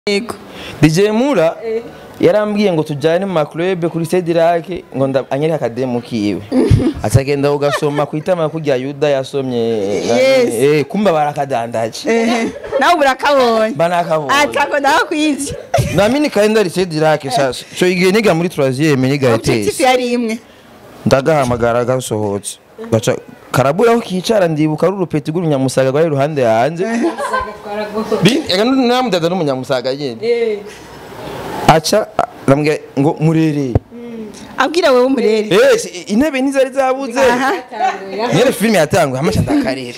yego DJ Mura yarambwiye ngo tujyane mu maklube kuri Sedirake ngo nda- anyere akademu kiwe atagenda ugasoma ku itama kurya Yuda yasomye Yes. eh kumba barakadandaje ehe nawe urakabonye banakabonye atako ndakwivye namini kalendari Sedirake sasa cyo igihe niga muri 3e niga objectif etesi yari imwe ndagahamagara gasohotse gaca karabura aho kicara ndibuka ari urupeti rw'urunyamusaga rwari iruhande yanjye Bi- ega namudada n'umunyamusaga nyine aca arambwira ngo murereye abwira wewe umurere Eh, si- intebe ntizari zabuze aha nyere filime yatanguye amasha ndakarira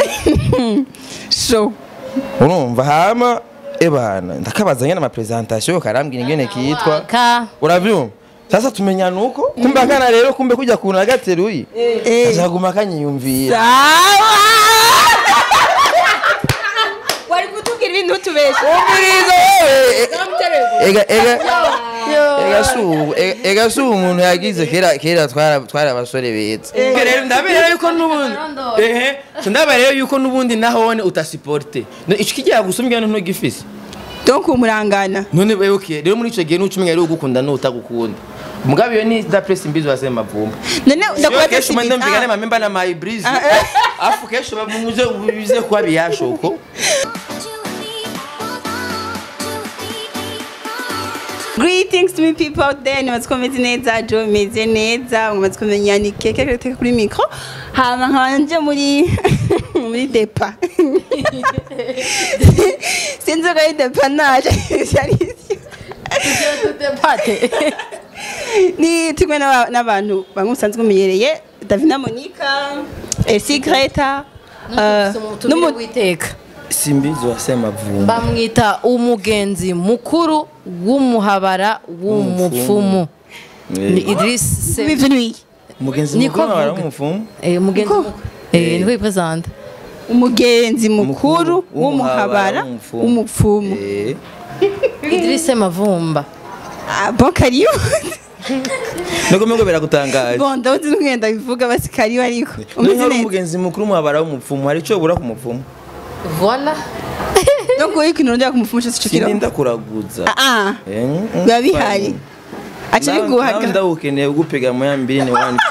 so urumva hama ebana ndakabaza nyene amapresentation karambwira ingene kitwa ka uravyumva sasa tumenya nuko kumbe akana rero kumbe kujya kuntu agateruye eh azaguma akanyiyumvira sawa wari kutubwira ibintu tubesha umviriza wewe ega ega ega su ega- ega su umuntu yagize kera kera twara twara abasore beza rero ndabera yuko n'ubundi ehe so ndabera rero yuko n'ubundi nahone utasiporte No, ico kigira gusumbya ntugifise donc umurangana none wewe okay rero muri ico gihe n'ucumenya rero ugukunda n'utagukunda mugabe iyo ni da press imbizo wasema mavumba none ndakubaza kesho mande mvigane simbi mamemba na my breeze afu kesho bamuze bize kuba biyashoko Greetings to me people out there nimaze kumeze neza jo meze neza mumaze kumenya ni keke keke kuri micro hama nkanje muri muri depa sinzi ko ari depa naje yari pate ni tumwe n'aba- n'abantu bamwe musanzwe mumenyereye Davina Monica Esi Greta eh, n'umuntu witeka simbizi wasema vumba bamwita umugenzi mukuru w'umuhabara w'umupfumu ni Idris Se- n'umu umugenzi Niko mukuru wari avuga. umufumu eh, umugenzi Niko. mukuru eh niko yipresenta umugenzi mukuru Mukuru w'umuhabara w'umupfumu. w'umupfumu eh Idris Mavumba Ah, bon karibu nuko mego biragutangaje bon ndabona n'ugenda bivuga basi karibu ariko None umeze hari neza umugenzi mukuru muhabara w'umupfumu hari icyo bura ku mupfumu voilà no kuba ikintu ndya kumupfumu cyose cyo kiro sininda kuraguza ah ah Eh, mm, biba bihari aca nawe- nawe biguhaga ndawukeneye gupiga mu ya mbiri ni wani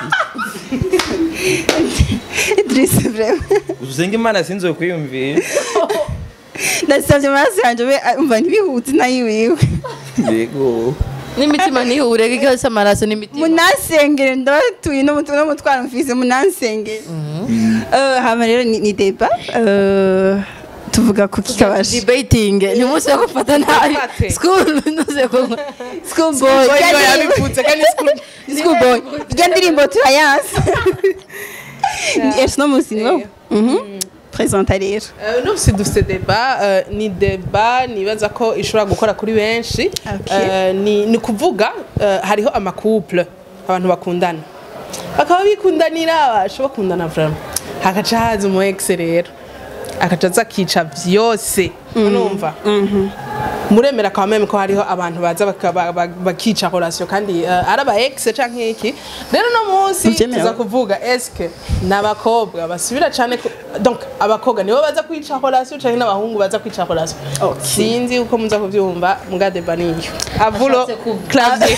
Idris vraiment usenga imana sinzo kwiyumvira ndasabye amaraso yanjye we umva ntibihute nayiwiwe yego n'imitima ntihure ikibazo cy'amaraso n'imitima munansengere ndabatuye n'umutwaro mfise munansengere Eh, hama rero ni ni deba eh, tuvuga ku kikabasha debating ni umunsi wo gufata nabi Debate. school ntuze ko school boy Boy yabipfutse kandi school school boy irya ndirimbo turayanse ejo no munsi niwo presenta rero Uh, uno musi dufite deba uh, ni deba nibaza ko ishobora gukora kuri benshi Okay. Uh, ni, ni kuvuga uh, hariho amacouple abantu bakundana bakaba bikundanira basha bakundana vraiment hakaca haza umu ex rero akaca aza akica vyose urumva muremera kwa meme ko hariho abantu baza baka- ba- ba- bakica relation kandi uh, ari aba ex canke iki rero no munsi Muvyemera? tuza kuvuga eske n'abakobwa basubira cane ku- donc abakobwa nibo baza kwica relation canke n'abahungu baza kwica relation sinzi uko muza kuvyumva muga deba niyo avulo Ashatse kuv- clavier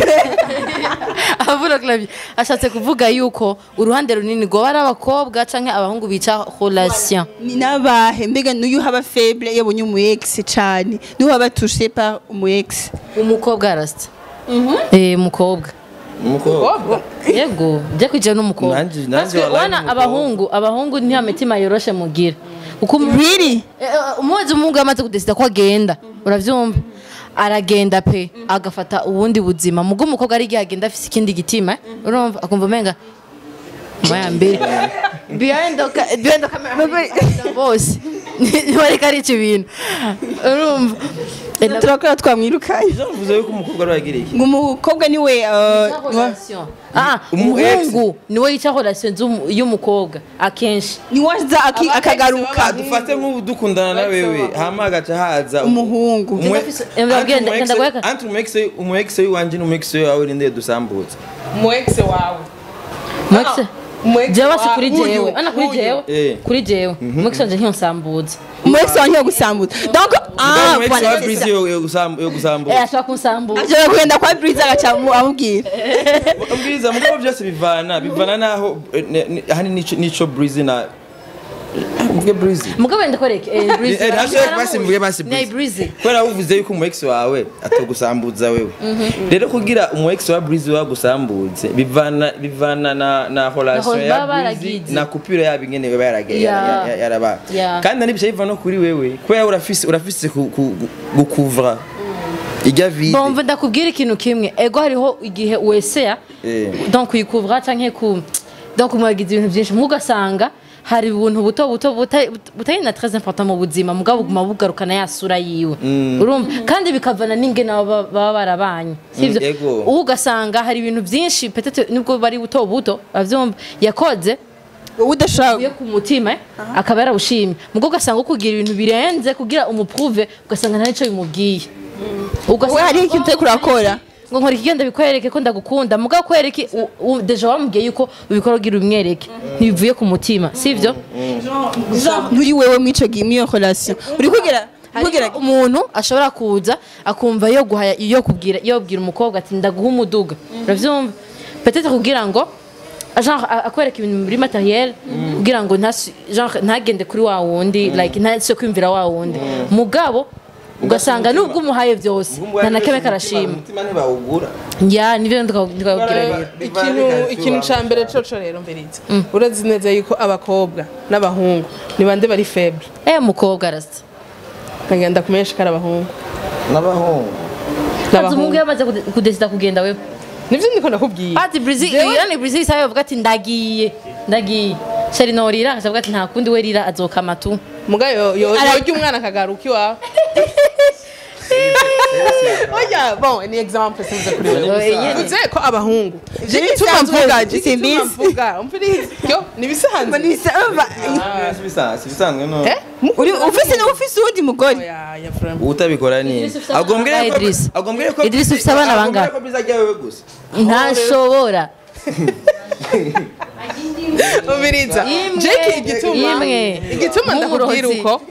avuga clavier ashatse kuvuga yuko uruhande runini rwoba ari abakobwa canke abahungu bica relation ni n'abahe mbega n'uyu haba faible yabonye umu ex cane n'uyu haba touché par umu ex umukobwa arasta eh umukobwa umukobwa yego byo kwijana n'umukobwa Nanje- nanje Parce que wallahi wana n'umukobwa. abahungu abahungu nta mitima yoroshe mugira uko umu- really Eh, eh, umuzi umuhungu yamaze kudesida ko agenda uravyumva aragenda pe agafata ubundi buzima mugo umukobwa ari igihe agenda afise ikindi gitima eh, urumva akumva umenga moya mbere behind the ca- behind the camera bose ntibareka ari icyo bintu urumva Eh, na- turakora twamwirukanye bivuze yuko umukobwa ari wagiriye ngo umukobwa niwe eh, niwa- Ah, Umu ex. umuhungu niwe yica relation z'umu- y'umukobwa akenshi niwe aza aki- akagaruka dufate nk'ubu dukundana na wewe hama hagaca haza umuhungu Umwe- Eh, ndabwira- Anti umu ex- ndagweka. anti umu ex- umu ex w'iwanje n'umu ex wawe ninde dusambutse mu ex wawe Max Umu-ex jewe si wa- kuri uyu, jewe ana kuri uyu. jewe Eh. kuri jewe umwekisi wanje ntiyonsambuza umu-ex wawe ntiyo gusambuza donc ah Umwe voilà, wa c'est Breezy ça. yo yo gusambu yo eh gusambuza ashobora kunsambuza ashobora kugenda kwa buriza agaca amu- amubwira ubwiza mugabo byose bivana bivana naho eh, ne- ne- hani nico nico Breezy na mvuge Breezy mugabo wenda kwereke eh breezy Eh, ntashobora basi mvuge basi ni Breezy. breezy kubera uvuze yuko umu ex wawe atogusambuza wewe rero kugira umu ex wa Breezy wagusambuze bivana bivana na na relation Na ya baba Breezy baragize. na coupure yabo ingene baba yarage Ya. yara- yara- yaraba Ya. kandi nibyo biva no kuri wewe kubera urafise urafise ku- ku- gukuvra ijya vide bomva ndakubwira ikintu kimwe ego hariho igihe weseya Eh. donc uyikuvura canke ku donc mwagize ibintu byinshi mugasanga hari ibintu buto buto buta- butari na très important mu buzima mugabo buguma bugarukana ya sura yiwe urumva kandi bikavana n'ingene baba baba barabanye sivyo Mm, ego. ubu ugasanga hari ibintu byinshi peut-être nubwo bari buto buto bavyumva yakoze wowe udashobora yo ku mutima eh, akaba yarawushimye mugo ugasanga ukugira ibintu birenze kugira umupruve ugasanga nta nico bimubwiye wowe hariho ikintu utari kurakora ngo nkora ikigenda bikwereke ko ndagukunda mugabo kwereke u- u- deja wamubwiye yuko ubikora ugira ubimwereke ntibivuye ku mutima sivyo nturi wewe mw'ico gihe mw'iyo relation uri kugira kugira umuntu ashobora kuza akumva yo guhaya yo kubwira yo kubwira umukobwa ati ndaguha umuduga uravyumva peut-être kugira ngo genre a- akwereka ibintu muri materiel kugira ngo ntasi- genre ntagende kuri wa wundi like ntase kwimvira wa wundi mugabo ugasanga nubwo umuhaye byose nta na kebe karashima umutima ntibawugura ya nivyo ndikabwira rero ikintu ikintu ca mbere coco rero mberiza urazi neza yuko abakobwa n'abahungu ni bande bari feble eh mukobwa arasa nkagenda kumenyesha ko ari abahungu n'abahungu Kazi umuhungu n'abahungu yamaze kude- kudesida kugenda wewe nivyo ndiko ndakubwiye ati brizi Jewe- iyo ni brizi isaha bavuga ati ndagiye ndagiye sheri norira akavuga ati nta kundi we rira azokama tu muga yo yo yorya umwana akagaruka iwawe oya bon ni exemple sinze kuri wewe uze ko abahungu je gituma bisanzwe, mvuga je si gituma mbizi. mvuga umvirize ni bisanzwe si bisanzwe no eh uri ufise ufise uwundi mugore oya ya frame utabikora ni Idris ufise abana bangahe, Idris? agombere ko Idris ufise abana bangahe? ko bizajya wewe gusa ntashobora umviriza imwe je igituma imwe igituma ndakubwira Nk'umurozi. uko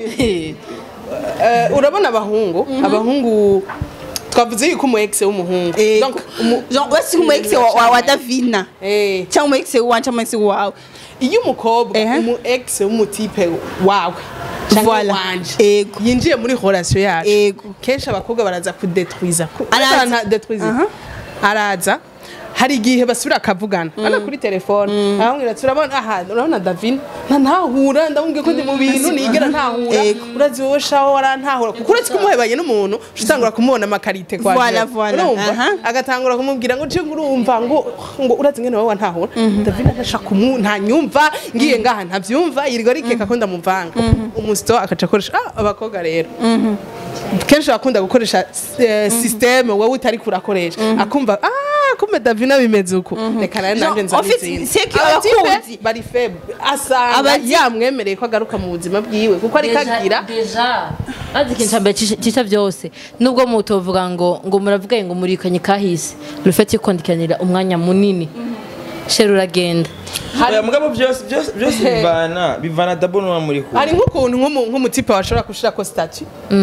eh, urabona abahungu abahungu twavuze yuko umu ex w'umuhungu donc umu- wese umu ex wa- wa- wa davina eh cyangwa umu ex wanje cyangwa umu ex wawe iyo umukobwa Ehe. umu ex w'umutipe wawe cyangwa Voilà. wanje Ego. yinjiye muri relation yacu Ego. kenshi abakobwa baraza kudetwiza ku- Araza. Nta- detwiza. Aha. araza hari igihe basubira akavugana ana kuri telefone arambwira ati urabona aha urabona davin nta ntahura ndamubwiye ko ndi mu bintu nigera ntahura Ego. urazi wowe shaho warantahura kuko uretse kumuhebanye n'umuntu uca utangura kumubona amakarite kwa Voilà, jewe. voilà. urumva Aha. agatangura kumubwira ngo je urumva ngo ngo urazi ngene wowe wantahura davin agashaka kumu ntanyumva ngiye ngaha ntavyumva yirirwa rikeka ko ndamuvanga umusito akaca akoresha ah abakobwa rero kenshi bakunda gukoresha eh, systeme wowe utari kurakoresha akumva ah kumbe davina bimeze uko reka nawe nanje Jean, en fait, nzabizina c'est que Abatipe abakunzi- bari faible asanga Abati- yamwemereye ko agaruka mu buzima bwiwe kuko ariko agira deja azi ikintu cya mbere cisha byose nubwo mutovuga ngo ngo muravuga ngo murikanye kahise rufite ikondikanira umwanya munini sheri uragenda Oya, mugabo byose byose byose bivana bivana dabo n'uwa muri kumwe hari nk'ukuntu nk'umu- nk'umutipe washobora gushirako statu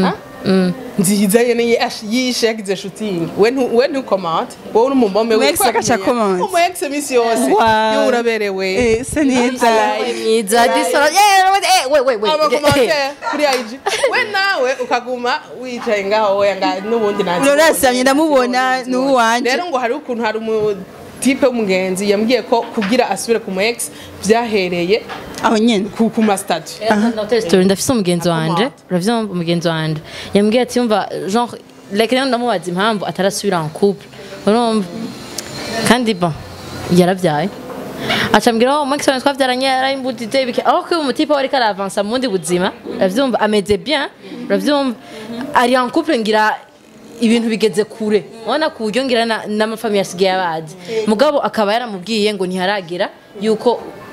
nziza yene yash- yishe yagize shooting we ntu- we ntukomante wowe uri umumome Umu ex agaca comment. umu ex iminsi yose Wow. yo uraberewe Eh, se neza myiza disora eh we we we amakomantere kuri IG we nawe ukaguma wicaye ngaho we nga n'ubundi nanjye urasamye ndamubona ni uwanje rero ngo hari ukuntu hari umutipe w'umugenzi yambwiye ko kugira asubire ku mu ex byahereye aho nyene ku ku masitati ndafite story ndafise umugenzi wanje uravyumva umugenzi wanje yambwiye ati yumva genre like rero ndamubaza impamvu atarasubira en couple urumva kandi bon yaravyaye acambwira oh max wanjye twavyaranye yarayimbudije ibiki aho ko umutipe wari karavansa mu bundi buzima uravyumva ameze bien uravyumva ari en couple ngira ibintu bigeze kure ubona ku buryo ngira na- n'amafamiye asigaye abazi mugabo akaba yaramubwiye ngo ntiharagera yuko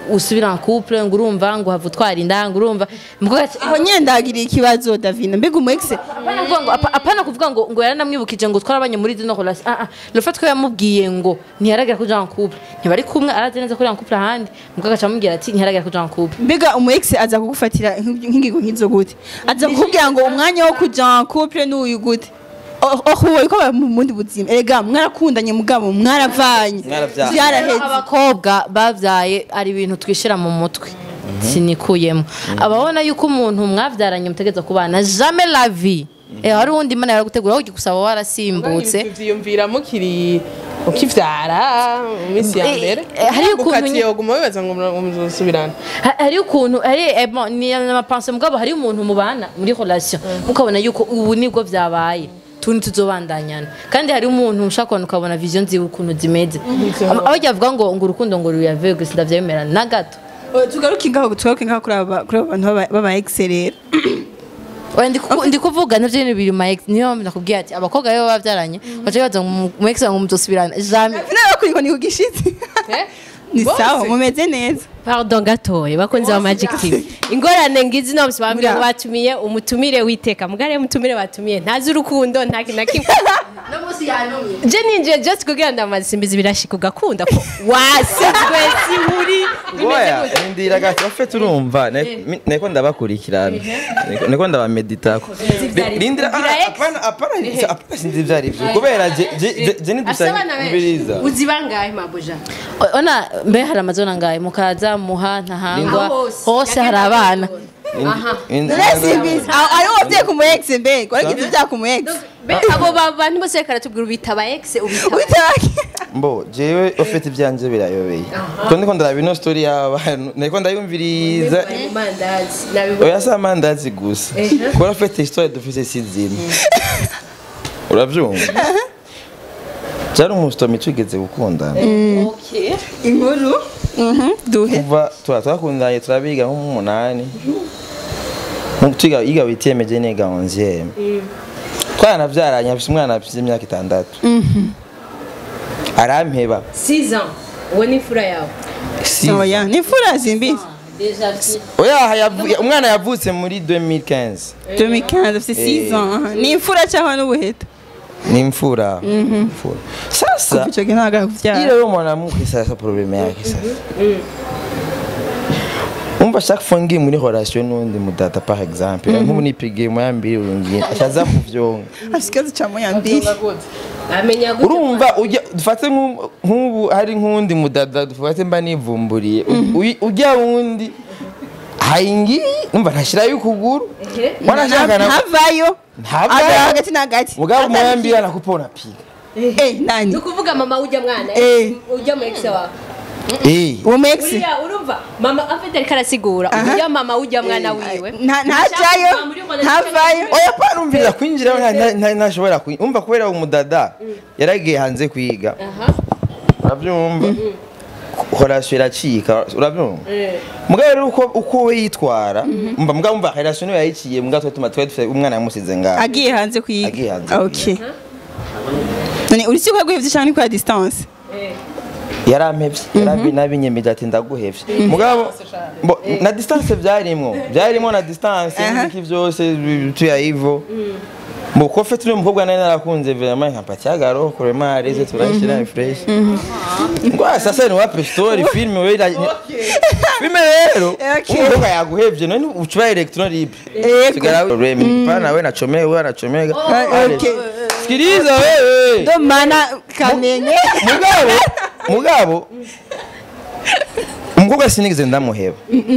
usubira en couple ngo urumva ngo have utwara inda ngo urumva umukobwa ati aho nyine ndahagiriye ikibazo davina mbega umu ex apana kuvuga ngo apa- apana kuvuga ngo ngo yaranamwibukije ngo twarabanye muri dino relation ah ah le fait ko yamubwiye ngo ntiyaragira kuja en couple ntibari kumwe arazi neza ko ari en couple ahandi umukobwa aca amubwira ati ntiyaragira kuja en couple mbega umu ex aza kugufatira nk'ibyo- nk'ingingo nk'izo gute aza kukubwira ngo umwanya wo kuja en couple n'uyu gute ohuwe ko mu bundi buzima erega mwarakundanye mugabo mwaravanye Mwaravyaye. vyaraheze abakobwa bavyaye ari ibintu twishira mu mutwe sinikuyemo ababona yuko umuntu mwavyaranye mutegeza kubana jamais la vie eh hari uwundi imana yaragutegura aho gusaba warasimbutse vyiyumvira mukiri ukivyara mu minsi ya Eh, mbere eh, hariyo ukuntu ukati nye- yoguma wibaza ngo muzosubirana Ha- hari ukuntu hari eh, bon, ni amapanse mugabo hari umuntu mubana muri relation mukabona yuko ubu nibwo vyabaye tundi tuzobandanyana kandi hari umuntu ushaka kubona ukabona vision ziwe ukuntu zimeze Aba- aho bavuga ngo ngo urukundo ngo ruyave gusa ndavyemera na gato Oh, tugaruke ngaho tugaruke ngaho kuri aba kuri aba bantu b'aba- b'aba ex rero Oya, ndi kuku- ndi kuvuga navyo nyene biri ma ex niyo nakubwiye ati abakobwa rero bavyaranye baca bibaza ngo mu ex ngo muzosubirana jamais davina bakuri ngo ni kugishitsi ni Bose. sawa mumeze neza pardon gatoye bakunze ba magic tv ingorane ngizi no bambwira ngo batumiye umutumire witeka mugare umutumire batumiye ntazi urukundo nta kintu na kimwe je ninjiye just kugira ndamaze simbizi birashika ugakunda ko wasizwe siburi Oya, ndira gato afite urumva ne- neko ndabakurikirana Neko- neko ndabameditako ivyari- rindira ugira ah, ex? apana apana apana sinzi ibyo ari byo kubera je je- je- je nidusangiriza uzi bangahe mabuja O- ona mbe hari amazona ngaye mukaza muha ntahangwa Aho hose. hose hari abana Simbizi. Aho ariho wavyaye ku mu ex mbega waragize ivyaha ku mu ex Be- abo ba- bantu bose reka ratubwira ubita ba ex ubita ba- Witabake. mbo jewe ufite ibyanje birayobeye ko ndiko ndaraba ino story y'abantu ndiko ndayumviriza Mu mandazi nabibona oya si amandazi gusa kubera ufite histoire dufise si zimwe urabyumva cyari umusitomi twigeze gukundana okay inkuru Mhm, duhe kuva tuba twakundanye turabiga nko mu munani Nko twiga yiga witiyemeje niga onzième twaranavyaranye afise umwana afise imyaka itandatu arampeba 6 ans uwo ni fura yawe Si- oya ni fura zimbizi déjà fi- oya yavu- umwana yavutse muri 2015 2015 afite 6 ans aha. ni imfura cyangwa n'ubuheta ni imfura Imfura. sasa ico gihe ntabwo ile kuvyara wewe mwanamke sasa probleme yake sasa umva chaque fois ngiye muri relation n'undi mudata par exemple nk'ubu nipigiye moya mbiri urungiye ashaza kuvyonga afite ikibazo ca moya mbiri amenya gute urumva ujya dufate nk'ubu- nk'ubu hari nk'undi mudada dufate mba nivumburiye Uy- ujya wundi hayingi numva ntashirayo ukuguru wanashaka na ntavayo Ntavayo. Agara hagati na hagati mugabo moya mbiri anakupa unapiga Eh, nani ni ukuvuga mama ujya mwana Eh. ujya mu ex wawe eh uwo mu ex uriya urumva mama afite ariko arasigura ujya mama ujya mwana wiwe nta- ntajayo ntavayo oya panumvira kwinjiraho nta- nta- nta- ntashobora kwinjira umva kubera umudada yaragiye hanze kwiga urabyumva horasiyo iracika urabyumva mugabo rero uko uko we yitwara umva mugabo umva horasiyo niyo yayiciye mugabo twe tuma twari dufite umwana yamusize ngaho agiye hanze kwiga Agiye hanze okay none uri siko yaguhevye cyangwa ni kwa distance yarampevye yarabi nabinyemeje ati ndaguhevye mugabo bo, na distance byarimwo byarimwo na distance Aha. n'iki byose tuya ivo mu kofe turi umukobwa nari narakunze vraiment nkapatia garo kurema areze turashira fresh ngo sasa ni wape story film we ira- filme rero Okay. umukobwa yaguhevye none ucuba electron libre Yego. sigara remi pana we nachomeka we nachomeka okay sikiliza wewe ndo mana kamenye mugabo mugabo umukobwa sinigeze ndamuheba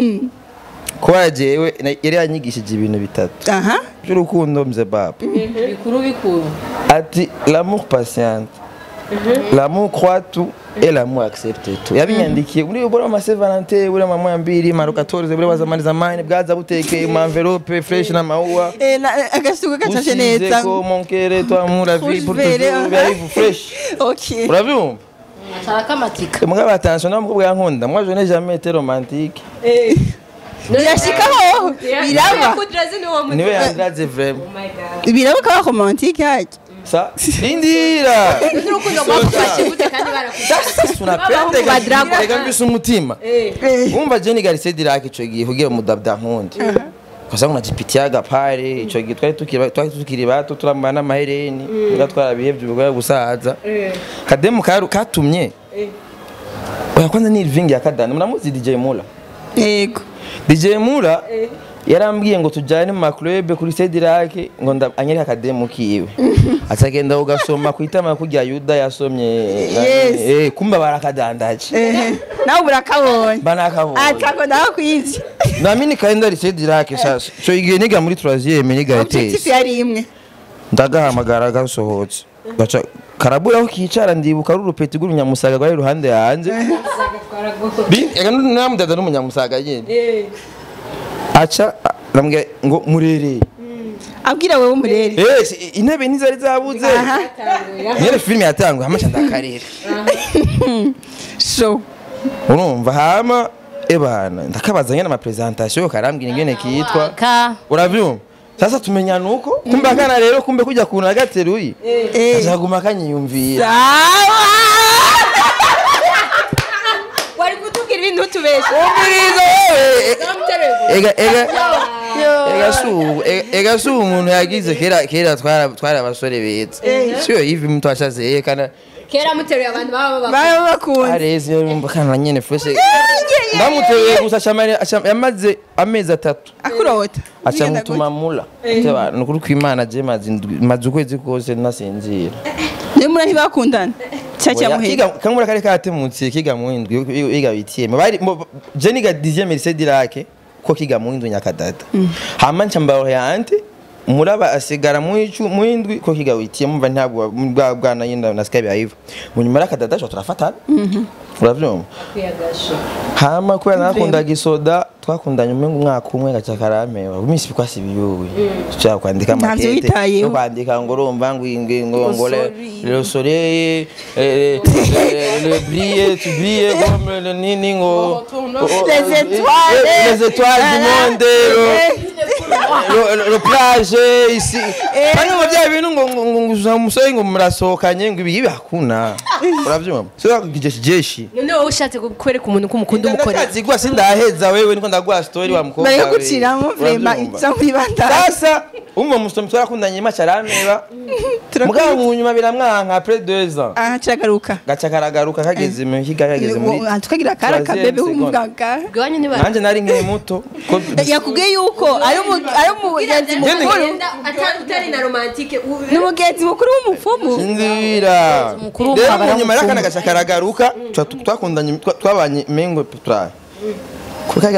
kuba jewe na- yari yanyigishije ibintu bitatu aha by'urukundo mze baba bikuru bikuru ati l'amour patiente l'amour croit tout et l'amour accepte tout yabinyandikiye muri bora ma Saint Valentin bura mama ya mbiri maro 14 bura bazamani zamani bwaza butekeye mu envelope fresh na maua Eh, na- agasuka gacashe usize neza ko mon cœur toi amour la vie Rouge pour vert, toujours aha. biarive fresh okay urabyumva ashaka amatika mugabo attention n'umukobwa yankunda moi je n'ai jamais été romantique birashikaho biraba kudirazi ni uwo niwe yandraze vraiment biraba kaba romantique hajya sa indira n'urukundo rwagufashe gute kandi barakufashe unapende ba Dragon. reka mbise umutima umva Jenny Garcia Dirac ico gihe kugira mudabda nkundi kasa unajipitiaga pale ico gihe twari tukiri twari tukiri bato turambana n'amahereni nga twarabihevye ubwo gusaza kademu karu katumye oya kwanza ni Irving ya kadani mnamuzi DJ Mula yego DJ Mula yarambwiye ngo tujyane mu maklube kuri Sedirake ngo nda- anyereke akademu kiwe atagenda ugasoma ku itama kurya Yuda yasomye Yes. eh kumba barakadandaje ehe nawe urakabonye banakabonye atako ndakwivye nami nikaenda ri Sedirake sasa cyo igihe niga muri 3e niga objectif etesi yari imwe ndagahamagara gasohotse gaca karabura aho kicara ndibuka ari urupeti rw'urunyamusaga rwari iruhande yanjye Bi- ega namudada n'umunyamusaga nyine aca arambwira ngo murereye abwira wewe umurere Eh, si- intebe ntizari zabuze aha nyene filime yatanguye hama ndakarere so urumva hama ebana ndakabaza nyene ama presentation karambwira ingene kitwa ka uravyumva sasa tumenyana uko kumbe akana rero kumbe kujya kuntu agateruye eh azaguma akanyiyumvira sawa wari kutubwira ibintu utubesha umviriza wewe ega ega ega su ega- ega su umuntu yagize kera kera twara twara abasore beza sio hivi mtu ashazeye kana kera muteruye abantu baba baba baba bakunze arezi yumva kana nyene fese ndamuteye gusa acamare- acam- yamaze amezi atatu akurota aca mutuma mula Teba, ni ukuri kw'imana je maze indwi- maze ukwezi kose nasinzira niyo muri ntibakundana cyaca Oya, muhira kiga- kamura kari katemutse kiga mu indwi iga bitiyeme bari mo- je niga 10e lycée dirake ko kiga mu indwi nyakadata hama nca mbaoriente muraba asigara mu icu mu indwi ko kiga witiye mumva ntabwo bwa bwana yinda nasika byayiva mu nyuma y'akadata cyo turafatana uravyumva hama kubera nakundaga isoda twakundanye umwe umwaka umwe gaca karampewa iminsi bikwasi biyuwe tushaka kwandika Ntavyo makete witayeho. no kwandika ngo urumva ngo ngo ngo ngo le- soleil. le soleil eh, eh, le brille tu brilles comme le nini ngo Les étoiles. Eh, les étoiles du monde le- le- le plage ici kandi ngo bya bintu ngo ngo ngo ngo umusore ngo murasohokanye ngo ibi hakuna uravyumva sio kijeshi jeshi none wowe ushatse kwereka umuntu ko umukunda umukorera ndakazigwa sindaheza wewe niko ndaguha story wa mukobwa bari we. guciramo vrema Uravyumva? iza muri bandara sasa umwe musomi twarakundanye macha arameba mugabo mu nyuma biramwanka après 2 ans aha ciragaruka gaca karagaruka kageze mu higa kageze muri tukagira akara troisième kabebe seconde. w'umuganga iwanyu ntibara nanje nari nkiri muto ko yakubwiye yuko ari umu- ari umugenzi mukuru utari na romantike ni umugenzi mukuru w'umupfumu Indira. Mukuru Rero w'umugabo mu nyuma y'akana yaramukunda. gaca karagaruka twa- twakundanye twa- twabanye mengo turaye kuri kaga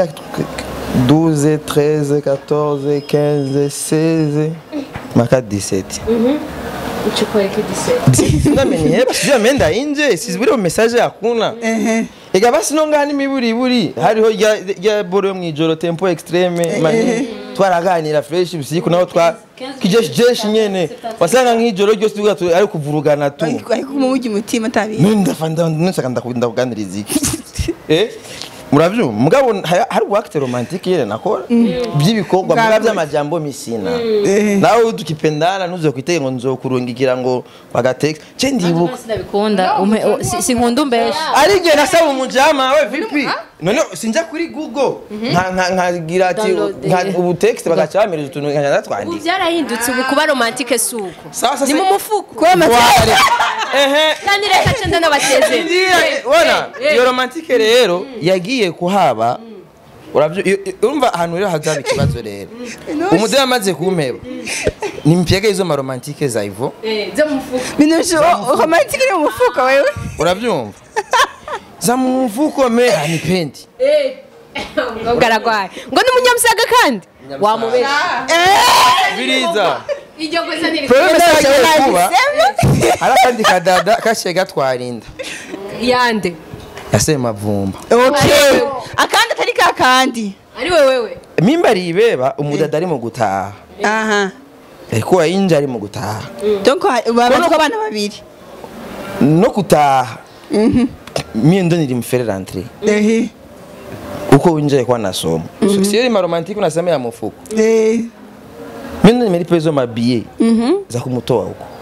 12 13 14 15 16 maka 17 ucikwereka igisebe sinamenye basi sijui ameenda nje siziburi mu message hakuna ega basi no ngani miburi buri hariho rya rya boro yo mwijoro tempo extreme mani twaraganira fresh usiku naho twa kijeshi jeshi nyene wasanga nk'ijoro ryose tuvuga tu ari kuvurugana tu ariko kumujya umutima atabizi none ndafanda nshaka ndakunda kuganiriza iki eh muravyumva mugabo ha- hari uwakite romantike yene nakora by'ibikorwa mugabo Bwawe. by'amajambo misina nawe tukipendana ntuze kwitege ngo nzokurungikira ngo bagatext je ndibuka sinabikunda umpe- o- si- sinkunda umbesha arige nasaba umujama we vipi none sinja kuri google nka- nka- nkagira ati Download, nka- eh. ubu text bagaca bamereza utuntu nkajya ubu natwandika byarahindutse ubu kuba romantike si uko Sawa, sasa- ni mu mufuko Wari. ehe kandi reka cenda n'abateze Ngira- wana iyo romantike rero yagiye kuhaba uravyo iyo- iyo- urumva ahantu rero hazaba ikibazo rero umudeli amaze kumpeba ni mpyega izo maromantike za ivo zo mu mufuko binusho romantike iri mu mufuka wewe uravyumva za mu mfuko me anipendi umukobwa aragwaye ngo ni umunyamusaga kandi wamubesha biriza iryo kosa ntiri probleme yagiye kuba hari akandi kadada kashiye gatwara inda yande yaseye mavumba okay akandi atari ka kandi ari we wewe mimba ribeba umudada ari mu gutaha aha ariko yinja ari mu gutaha donc babatwa abana babiri no gutaha mie ndo nilimfere rentre ehe uko winjaye kwa nasoma mm sio ile maromantiki unasema ya mfuko eh mimi ndo nimelipa hizo mabie za kumtoa huko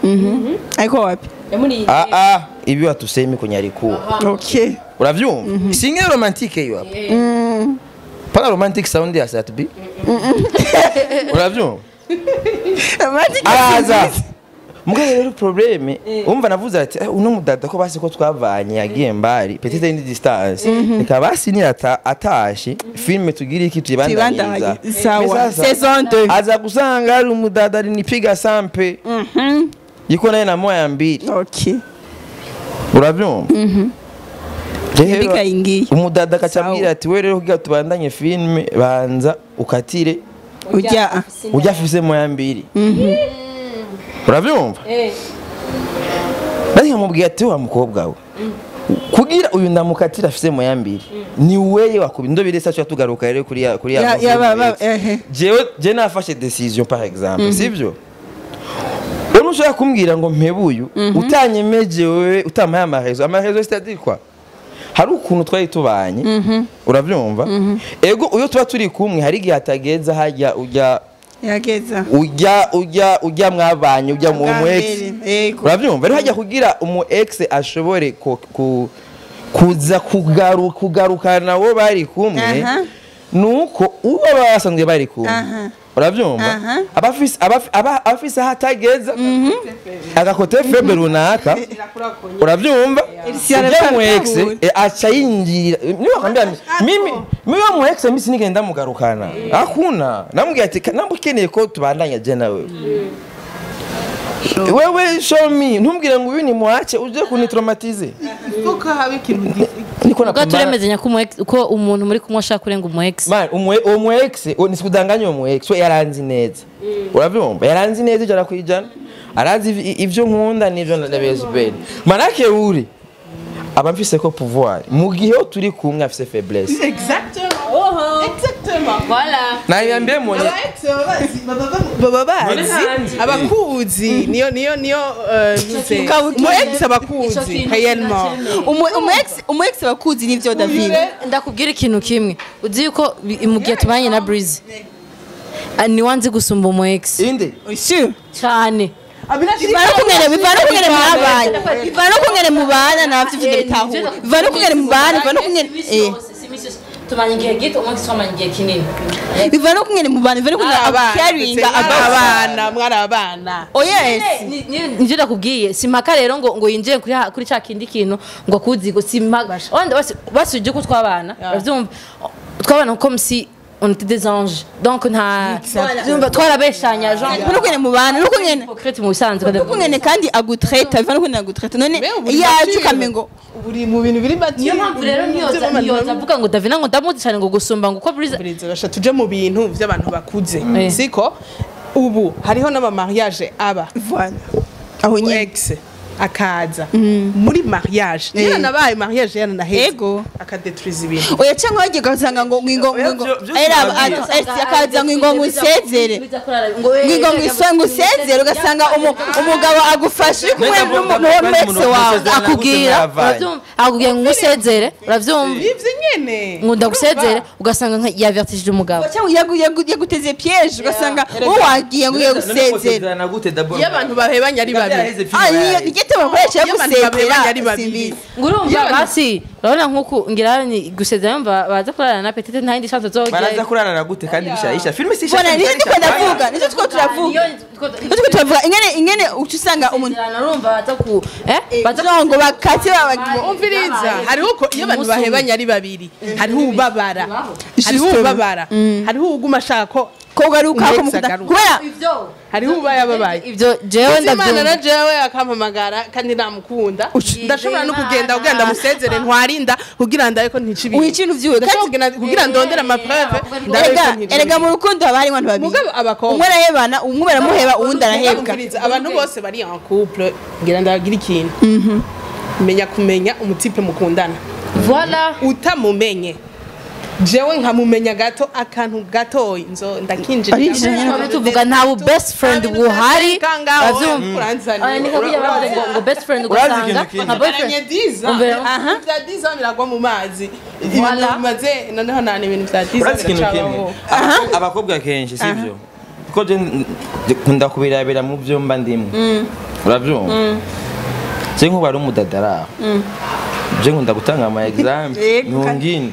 ariko wapi yamuri ah ah ibi watusemi kwenye alikuwa okay unavyumva singe romantike hiyo hapo pana romantic sound ya satbi unavyumva romantic araza mugabo rero probleme umva navuze ati "Eh, uno mudada ko basi ko twavanye yagiye mbari petite ni distance reka basi ni ata atashe filme tugira iki tuyibandanyiriza Tuyibandanye. Sawa. Sasa, Saison deux. aza kusanga ari umudada alinipiga sampe yiko naye na moya mbili okay uravyumva Rero, Yapiga ingiye. umudada akaca Sawa. ambwira ati we rero kugira tubandanye filme banza ukatire ujya ujya afise moya mbiri uravyumva nari nkamubwira ati wa mukobwa we kugira uyu ndamukatira afise moya mbiri ni weye wakubi ndo biresa cyo tugaruka rero kuri ya kuri ya Ya- movie ya ba- ba- yetu. ehe. jewe je nafashe decision par exemple sivyo Wewe ushaka kumbwira ngo mpebuyu utanyemeje wewe utamaye amarezo amarezo c'est-à-dire quoi hari ukuntu twari tubanye uravyumva ego uyo tuba turi kumwe hari igihe atageza hajya ujya yageza ujya ujya ujya mwabanye ujya mu mu ex Yego. urabyumva rero hajya kugira umu ex ashobore ku- ku- kuza kugaru- kugarukana nabo bari kumwe Aha. nuko uwo baba basanzwe bari kumwe Aha. urabyumva Aha. abafise abafi- aba- abafise aho atageza agakote feble runaka urabyumva Elisiana ujya mu ex aratahura. eh, aca yinjirira niba akambwira ati, mimi mimi wa mu ex mimi sinigenda mugarukana hakuna namubwira ati "Ka- namba ukeneye ko tubandanya je nawe wewe show me ntumbwire ngo uyu ni mwache uje kunitraumatize kuko haba ikintu gifite niko ubwo turemezanya ko umu ex- ko umuntu muri kumwe ashaka kurenga umu ex Man, umwe uwo mu ex uwo nisikudanganya uwo mu ex we yaranzi neza uravyumva yaranzi neza ijana ku ijana arazi iv- ivyo nkunda n'ivyo ndabezibere manake uri aba mfise ko pouvoir mu gihe yo turi kumwe afise faiblesse exactement exactement nayambie monye aba ex baba bazi baba bazi abakuzi niyo niyo niyo eh, ntuze Ukabuki- mu ex abakuzi réellement umu ex bakuzi nivyo david ndakubwira ikintu kimwe uzi yuko bi- mu gihe tubanye na Breeze ah, ni wanzi gusumba umu ex inde sure cyane bivana kungene bivana kungene mwabanye bivana kungene mubana navyo ivyo bitahura bivana kungene mubana bivana kungene eh tumanye igihe gito umu ex twamanye igihe kinini bivana kungene mubana bivana kungene caringa about abana mwari abana oh yes Ni- ni- nivyo ndakubwiye simpaka rero ngo ngo yinjire kuri ha- kuri ca kindi kintu ngo akuzi ngo simpaka wenda basi basi uje ko twabana uravyumva twabana comme si on était des anges donc nta Urumva, twarabeshanya genre bivana kungene mubana no kungene hypocrite mu bisanzwe kungene kandi agutreta bivana kungene agutreta none Me, ubu ni yaje mature. ukamengo buri mu bintu biri bati niyo mpamvu rero niyoza niyoza avuga ngo davina ngo ndamuzi cyane ngo gusumba ngo uko Breeze Buriza basha tuje mu bintu by'abantu bakuze Eh. siko ubu hariho n'ama mariage aba voilà aho nyene ex akaza muri mariage niyo nabaye mariage yana naheze Ego. akadetruiza ibintu oya cyangwa wagiye ugasanga ngo ngo Oya, ngo byo- byo era sinababwira. ati akaza ngo ngo ngusezere ngo ngo nguswe ngusezere ugasanga umu- umugabo agufashe kumwe n'umwese wawe akubwira uravyumva akubwira ngo usezere uravyumva ivyo nyene ngo ndagusezere ugasanga nka yavertishije umugabo cyangwa yagu- yagu- yaguteze piège ugasanga wowe wagiye ngo ugiye gusezera iyo abantu bahebanye ari babiri ah niyo nigete bakoresha Iyo abantu babiri gusezera ari babiri. simbizi ngo urumva basi urabona nk'uku ngira ni gusezera yumva baza kurarana na petite nta yindi chance baraza zogera kurarana gute kandi bishahisha filme si bona niyo ndiko ndavuga nizo two turavuga nizo two turavuga ingene ingene uca usanga umuntu urumva baza ku eh baza baza ngo bakate babagiye umviriza hariho uko iyo abantu Umunsi umwe. bahebanye ari babiri hariho ubabara hariho Justement. ubabara hariho uguma ashaka ko ko ugaruka ko Umu ex mukunda agaruka. kubera hariho uba yababaye ibyo jewe imana na ndabyumva jewe akampamagara kandi namukunda Uci- ndashobora no kugenda kugira ndamusezere ntwarinda kugira ndabe ko ntica ibintu wica ibintu vyiwe Ndashobora kandi kugenda kugira ndondere amapreve ndabe ko erega ntica erega ibintu. mu rukundo haba harimo abantu babiri Mugabo abakobwa. umwe arahebana umwe baramuheba uwundi arahebwa Umviriza, abantu bose bari en couple ngira ndabagira ikintu menya kumenya umutipe mukundana voilà utamumenye jewe nkamumenya gato akantu gatoyi nzo ndakinjira Arinjira nyene. Twari tuvuga nta bu best friend buhari uravyumva uravyumva Aya, ni kabuye bavuze ngo ngo best friend ugasanga ikintu kindi. nka boyfriend Umbere- bya diza biragwa mu mazi Voilà. ibintu bimaze noneho nta n'ibintu bya diza urazi ikintu kimwe biracabaho Abakobwa- abakobwa kenshi sivyo kuko je nkunda kubirabira mu byo mba ndimwe urabyumva je nk'ubu ari umudadara je nkunda gutanga ama example Yego, kandi- ntungine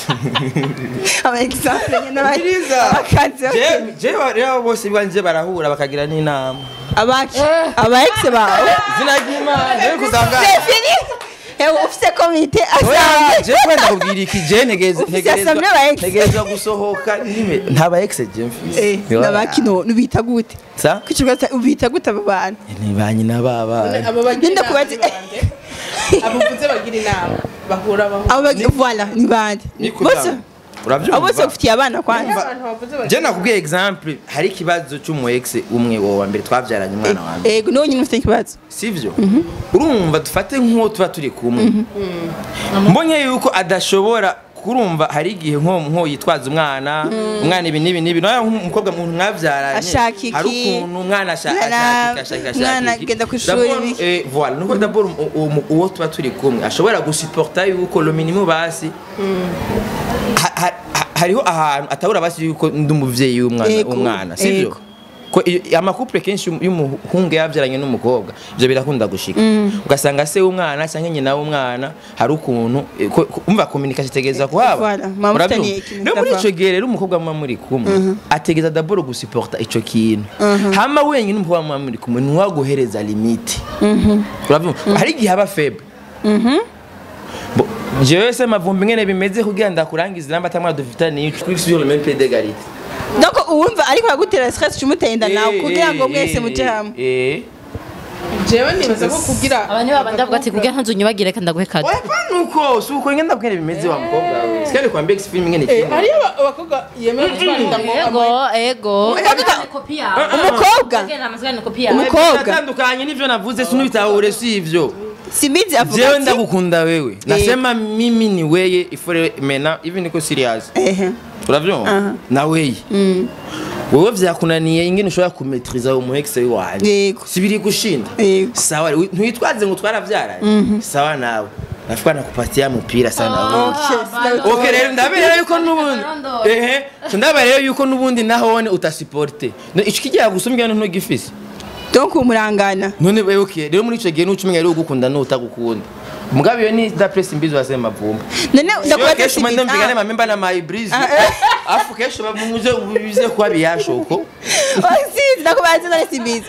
aba example nyine Biriza. abakazi Je- je rero bose bwanje barahura bakagira n'inama abaki aba ex bawe izina ry'imana je kuzanga Stefani ewe ufite komite Oya, asanzwe je kwenda kubwira iki je ntegeze Ufise assembly aba ex. ntegerezwa gusohoka nime nta ba ex je mfise eh nabakino nubita gute sa kwicirwa ubita gute abo bantu ni ba nyina baba abo bagira Ninde inama kubaza- ni bande? abo mvuze bagira inama bahura bahura abo bagi- voilà ni bande bose urabyumva abo bose ufitiye abana kwanza abantu bavuze bagira je nakubwiye example hari ikibazo cy'umu ex umwe wowe wa mbere twabyaranye umwana wa mbere ego niwo nyine ufite ikibazo sivyo urumva dufate nk'uwo tuba turi kumwe mbonye yuko adashobora kurumva hari igihe nko nko yitwaza umwana umwana ibi n'ibi n'ibi nawe nk'umukobwa muntu mwabyaranye Ashaka iki? hari ukuntu umwana ashaka Umwana- ashaka iki ashaka umwana ashaka iki agenda ku ishuri, D'abord, biki? eh, voilà nuko d'abord u- u- uwo tuba turi kumwe ashobora gusuporta yuko lo minimum basi ha- ha- ha- hariho ahantu atabura basi yuko ndi umuvyeyi w'umwana Ego, umwana sivyo ego. ko iyo- amakuple kenshi y'um- y'umuhungu yabyaranye n'umukobwa ibyo birakunda gushika ugasanga se w'umwana cyangwa nyina w'umwana hari ukuntu eh, ko- ko- umva communication itegereza kuhaba Voilà, muba Urabyumva? mufitaniye ikintu rero muri mudapfa. ico gihe rero umukobwa muba muri kumwe ategeza dabord gusuporta ico kintu hama wenyine umukobwa muba muri kumwe ntiwaguhereza limite urabyumva hari igihe aba faible Bo- jewe se mavumbi ngene bimeze kugira ndakurangiza inamba atamwana dufitaniye kuri sur le même pied d'égalité donc uwumva ariko agutera stress cumuteye inda nawe kugira ngo mwese muje hamwe eh jewe nibaza ko kugira abantu baba ndavuga ati kugira ntuzonyibagire reka ndaguhe kado Oya nuko si uko ngenda bwene bimeze wa mukobwa we sikari kwambia X film ngene Eh, kintu hariyo aba- abakobwa yemewe gutwara mu ego ego umukobwa umukobwa natandukanye n'ivyo navuze sinubitahure si ivyo simizi avuga jewe ati ndagukunda wewe nasema mimi ni weye ifore mena hivi niko serious ehe uravyumva na weye wewe vyakunaniye ingene ushobora kumetriza umu ex wanje Yego. sibiri gushinda Yego. sawa wi- ntwitwaze ngo twaravyaranye sawa nawe nafuka nakupatia mupira sana wewe Okay rero ndabera yuko nubundi ehe ndabera rero yuko nubundi nahone utasiporte No, ico kigiye gusumbya no ntugifise donc umurangana none we okay rero muri ico gihe nucumenya rero ugukunda n'utagukunda mugabe iyo ni da press imbizo ya sema vumba none Yo ndakubaza kesho simizi mwende mpigane ah, mamemba na my breeze Ah, eh. afu kesho bamuze bize kwa biyashoko oh, simizi ndakubaza none simizi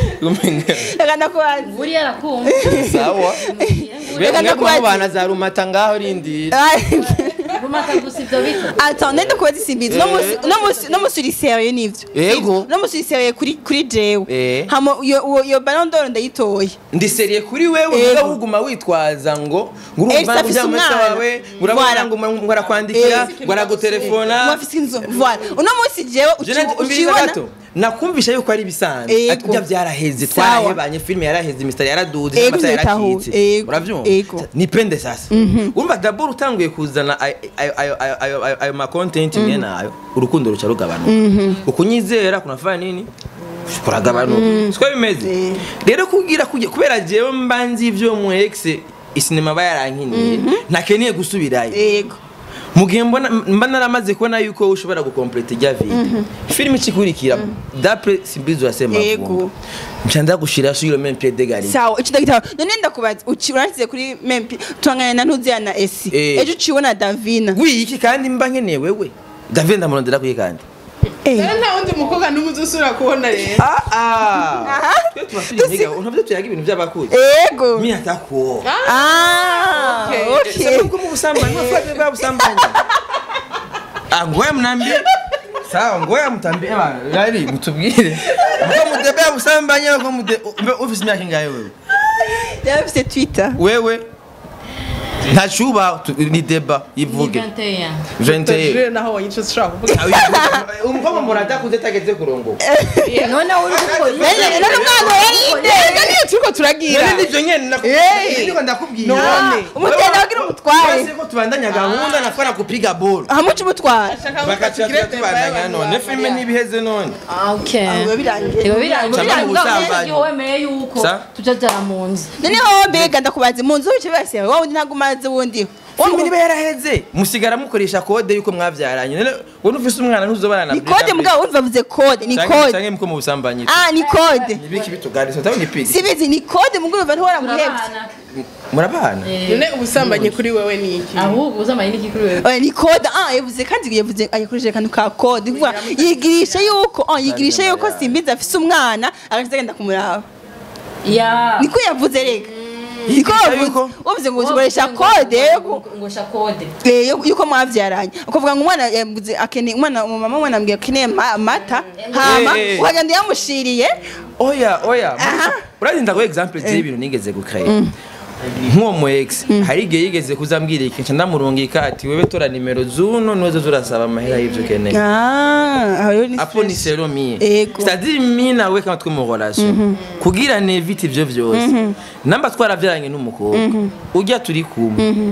reka ndakubaza buriya arakumva sawa Reka bega ndakubaza. kubana za rumata ngaho rindira rumata gusa ivyo bito Attends, nende kubaza simbizi no musi no musi no musi uri sérieux nivyo Yego. no musi uri sérieux kuri kuri jewe Eh. hama yo yo- yo ballon d'or ndayitoye ndi seriye kuri wewe Ego. uvuga uguma witwaza ngo ngo Eh, urumva ngo afise ujya mu umwana. wawe ngo urabona Voilà. ngo ngo arakwandikira ngo aragutelefona mwafise inzu voilà uno musi jewe Je nanje- uci- umviriza ucibona gato nakumvisha yuko ari bisanzwe Ego. ati bya byaraheze Sawa. twarahebanye filime yaraheze imisitari yaraduze Ego, n'amatara ndabitahuye. yarakitse Ego. urabyumva Ego. nipende sasa urumva dabord utanguye kuzana ayo- ayo- ayo- ayo- ayo- ayo- ayo ma content mwe nayo urukundo ruca rugabanuka ukunyizera kunafanya nini kuragabanuka siko bimeze rero kugira kujya kubera jewe mba nzi ivyo mu ex isinema bayarankiniye ntakeneye gusubirayo yego mu gihe mbona mba naramaze kubona yuko ushobora gukompleta ijya vide filime ikikurikira dapre simbizo yasema Yego. vumba mca ndagushira sur le même pied d'égalité sawa ico ndagitaho none ndakubaza uci uransize kuri mempi tuhangana na ntuziya na esi Eh. ejo uciwe davina wiki kandi mba nkeneye wewe david ndamurondera kuyi kandi Eh. rero nta wundi mukobwa n'umwe uzusubira kubona rero ah ah Aha. twe tuba turi ntiga unavyo tuyaga ibintu by'abakuzi yego mi atakuwo ah Okay. okay sababu kama ubusambanyi wafanye bwa busambanyi ah ngoya mnambie sawa ngoya mtambie bana yari mtubwire mko mudebea busambanyi ko mude office myaka ingahe wewe yafise twitter wewe ntacuba tu- ni deba yivuge 21 Tajire naho wanyica ushobora kuvuga umukobwa murata kuze tageze kurongo none uri gukora none none umwana yarinde reka niyo turiko turagira none nivyo nyene Eh. niko ndakubwira None. umutenda wagira umutware basi ko tubandanya gahunda nafana kupiga ball hamuca umutware bakaca tubandanya none filime ntibiheze none okay biba birangiye biba birangiye Cyangwa mu busambanyi. birangiye wemeye yuko Sa? tujajara mu nzu noneho mbega ndakubaza mu nzu bice bibasiye wowe undi ntabwo umaze uraza ubundi filime niba yaraheze musigara mukoresha kode yuko mwabyaranye none wowe ufise umwana ntuzobana na ni kode mugabo wumva bavuze kode ni kode cyangwa muko mu busambanyi ah ni kode nibiki bitugarisa utaho ni pigi sibizi ni kode mugabo urumva ntiwara muhebye murabana none ubusambanyi kuri wewe ni iki ahubwo uzamanye n'iki kuri wewe Oya, ni kode ah yavuze kandi yavuze ayakoresheje akantu ka kode kuvuga yigirisha yuko ah yigirisha yuko simbizi afise umwana agakiza agenda kumuraba ya niko yavuze rega niko yavuze yuko- wavuze ngo ukoresha kode yo- ngosha kode eh, yo- yuko mwavyaranye ukavuga ngo umwana yavuze akeneye umwana umama umwana ambwiye akeneye ma- amata hama Eh, eh. ukagenda yamushiriye oya oya Aha. urazinda ko example z'ibintu nigeze gukraya nk'uwo mu ex hari igihe yigeze kuzambwira iki nca ndamurungika ati wewe tora nimero zuno niwe zoza urasaba amahera y'ivyo ukeneye ah aho rero ni apo ni stress. sero mie Ego. c'est-à-dire mi nawe kama turi mu relation kugira nevite ivyo vyose namba twaravyaranye n'umukobwa ujya turi kumwe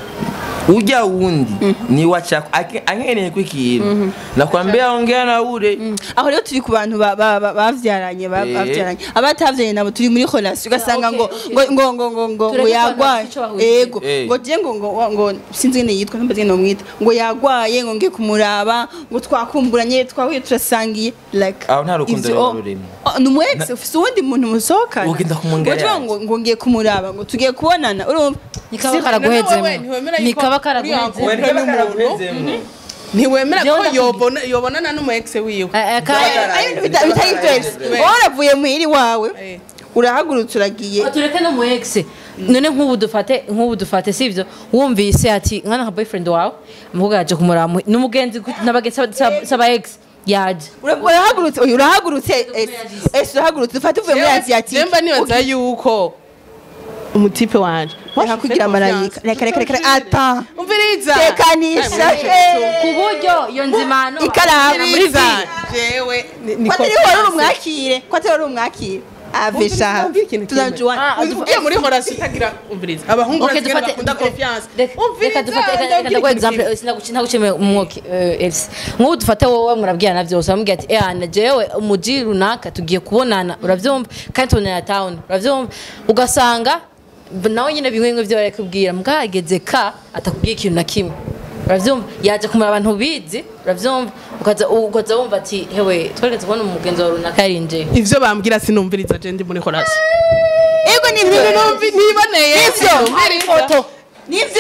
ujya wundi ni wachako Ake- ankeneye ko ikintu nakwambia ongea na ule aho rero turi ku bantu ba- ba- ba- bavyaranye ba- Eh. bavyaranye abatavyaranye nabo turi muri relation ugasanga ngo ngo ngo ngo ngo ngo ngo Tureke yagwaye abantu ico bahuriye. ego Eh. ngo je ngo ngo ngo sinzi ngene yitwa ntumbaze ngene nomwita ngo yagwaye ngo ngiye kumuraba ngo twakumburanye twahuye turasangiye like Aho nta rukundo ivyo- ruba oh, rurimo. oh, ni umu ex ufise uwundi muntu musohokana Ugenda kumwongera Ngo tuvuga ngo ngo ngiye kumuraba ngo tugiye kubonana urumva nikaba Si- karaguhezemo wewe ntiwemera yuko nikaba uri karaguhezemo ankuru n'umuntu ntiwemera Jewe ko ndakubwira. yobona yobonana n'umu ex wiwe Eh, eh, ka- Ayo bintu bita- bitari vyose wowe uravuye muhiri wawe Eh. urahagurutse uragiye tureke no mu ex none nk'ubu dufate nk'ubu dufate sivyo wumvise ati nkana nka boyfriend wawe umukobwa yaje kumuramu n'umugenzi ku- n'abagenzi saba- saba- saba ex yaje Ura- urahagurutse oya urahagurutse ese ese urahagurutse dufate uvuye muri asiatike jemba nibaza yuko umutipe wanje reka kugira marayika reka reka reka ata umviriza tekanisha ku buryo iyo nzimano ikaramu muri umviriza vi jewe ni- ni ko atari confiance. wari umwakire ko atari wari umwakire Umviriza, avesha umvira ikintu kimwe. tunajuana Ah, ugiye muri horasi utagira umviriza abahungu Okay, basigaye dufate- bakunda dufate- confiance reka- umviriza reka dufate- reka- reka ndabwira ndaguha ikintu kimwe. example sinaguci- ntagucemeye umwuka eh, Elsie nk'ubu dufate wowe murabwirana byose uramubwira ati eh na jewe umuji runaka tugiye kubonana uravyumva kandi tubonana town uravyumva ugasanga b- nawe nyine bimwe bimwe byo barakubwira mbwageze ka atakubwiye ikintu na kimwe uravyumva yaje kumara abantu bizi uravyumva ukaza ukaza wumva ati hewe tweretse kubona umugenzi wawe runaka yarinjeye ivyo bambwira sinumviriza je ndi muri horasi ego nivyo niboneye nivyo nivyo